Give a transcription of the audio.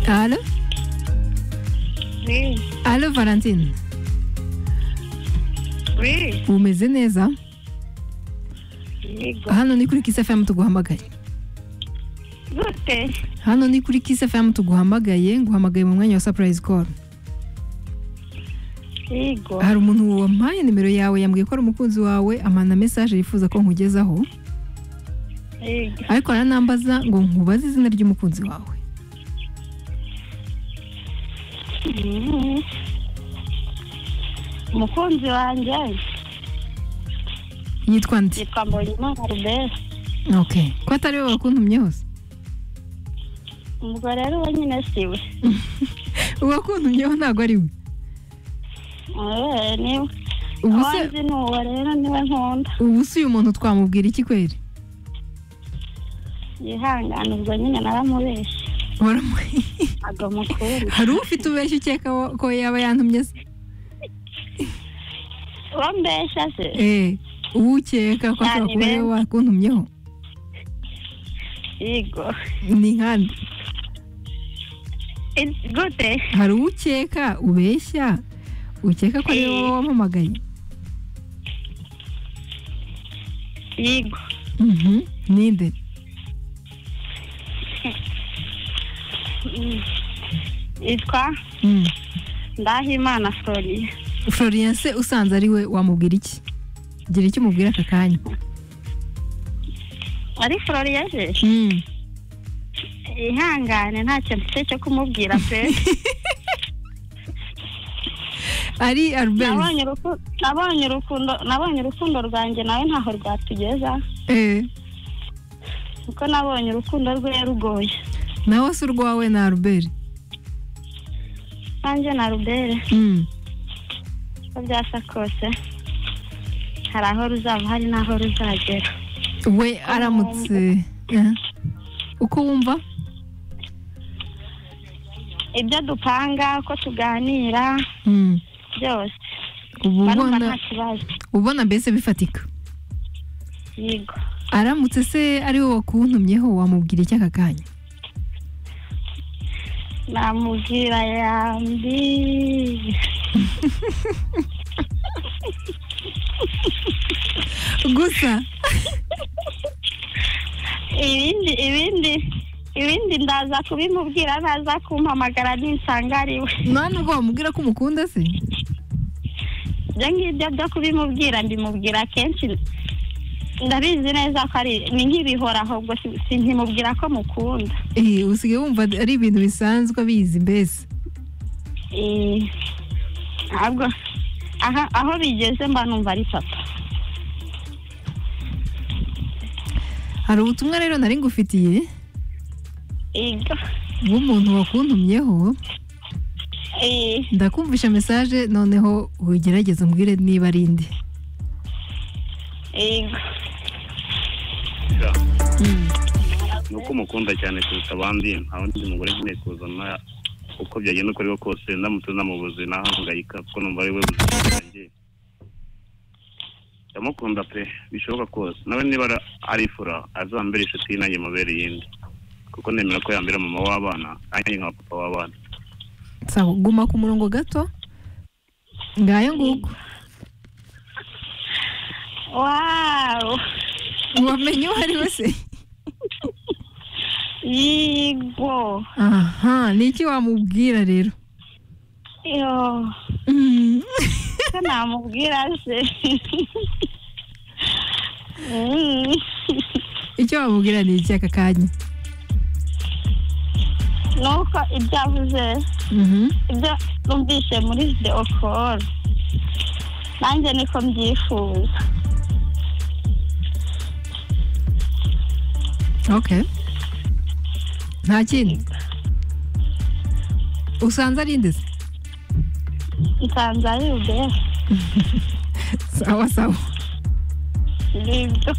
¿Aló? Oui, Alô, Valentine. oui, umeze neza yego. hano ni kuri Kiss FM tuguhamagaye Gute? hano ni kuri Kiss FM tuguhamagaye nguhamagaye mu mwanya wa surprise call Yego. hari umuntu wampaye nimero yawe yambwiye ko ari umukunzi wawe amana message yifuza ko nkugezaho Yego. ariko aranambaza ngo nkubaze izina ry'umukunzi wawe Mhm. Umukunzi wanjye yitwa nde yitwa Mbonyimana Albert. okay ko atari we wakuntumye hose Ubwo rero uwo nyine siwe. uwakuntumyeho ntabwo ari we Eh, niwe. ubu se Uwanjye ni uwo rero niwe nkunda. ubu se uyu muntu twamubwira iki kweri Yihangane ubwo nyine naramubeshye. Waramu- Ntabwo mukunda. hari ufite ubeshya ukeka wo- ko yaba yantumye se Uwo mbeshya se? Eh, uwukeka ko ashobora kuba ari we wakuntumyeho Yego. ni nkande Eh, Gute? hari uwukeka ubeshya ukeka ko ari wowe wamamagaye Yego. Mhm, ninde Mm. Yitwa Mm. Ndahimana Florian. florien se usanze ari we wamubwira iki gira icyo umubwira aka kanya Ari Florian se? Mm. ihangane nta kintu mfite cyo kumubwira pe ari albert nabonye uruku- nabonye urukundo nabonye urukundo rwanjye nawe ntaho rwatugeza Eh, kuko nabonye urukundo rwe rugoye nawe se urwawe ni albert nanjye na rubere Mm. uko byasa kose hari aho ruzaba hari n'aho ruzagera we aramutse Eh. uko wumva ibyo dupanga uko tuganira Mm. byose uba barumva nta ubona kibazo ubona mbese bifatika yego aramutse se ari we wakuntumyeho wamubwira iki aka kanya namubwira yambi gusa ibindi ibindi ibindi ndaza kubimubwira naza kumpamagara ninsanga ari we nta nubwo wamubwira ko umukunda se ibyo ngibyo byo kubimubwira mbimubwira kenshi ndabizi neza ko ari ni nk'ibihoraho ubwo si- sinkimubwira ko mukunda Eh, usigaye wumva ari ibintu bisanzwe abizi mbese Eh, ntabwo aha- aho bigeze mba numva ari papa hari ubutumwa rero nari ngufitiye Ego. bw'umuntu wakuntumyeho Eh, ndakumvisha mesaje noneho ugerageze umbwire niba ari indi ego. ni uko umukunda cyane kuruta abandi nta wundi mugore nkeneye kuzana uko byagenda uko ariho kose ndamutse namubuze nahangayika kuko numva ari we buzima bwanjye ndamukunda pe bishoboka kose nawe niba ara- arifura azambere inshuti ye nanjye mubere iyindi kuko nemera ko yambera mama w'abana nanjye nkaba papa w'abana sawa guma ku murongo gato ngayo nguko wow wamenye uwo ari we se yego aha ni iki wamubwira rero iyo Mm. ko namubwira se Mm. icyo wamubwira ni iki aka kanya nuko ibyo avuze Mhm. ibyo numvise muri video call nanjye niko mbyifuza okay nta kindi usanze ari inde se nsanze ari ubera sawa sawa nibyo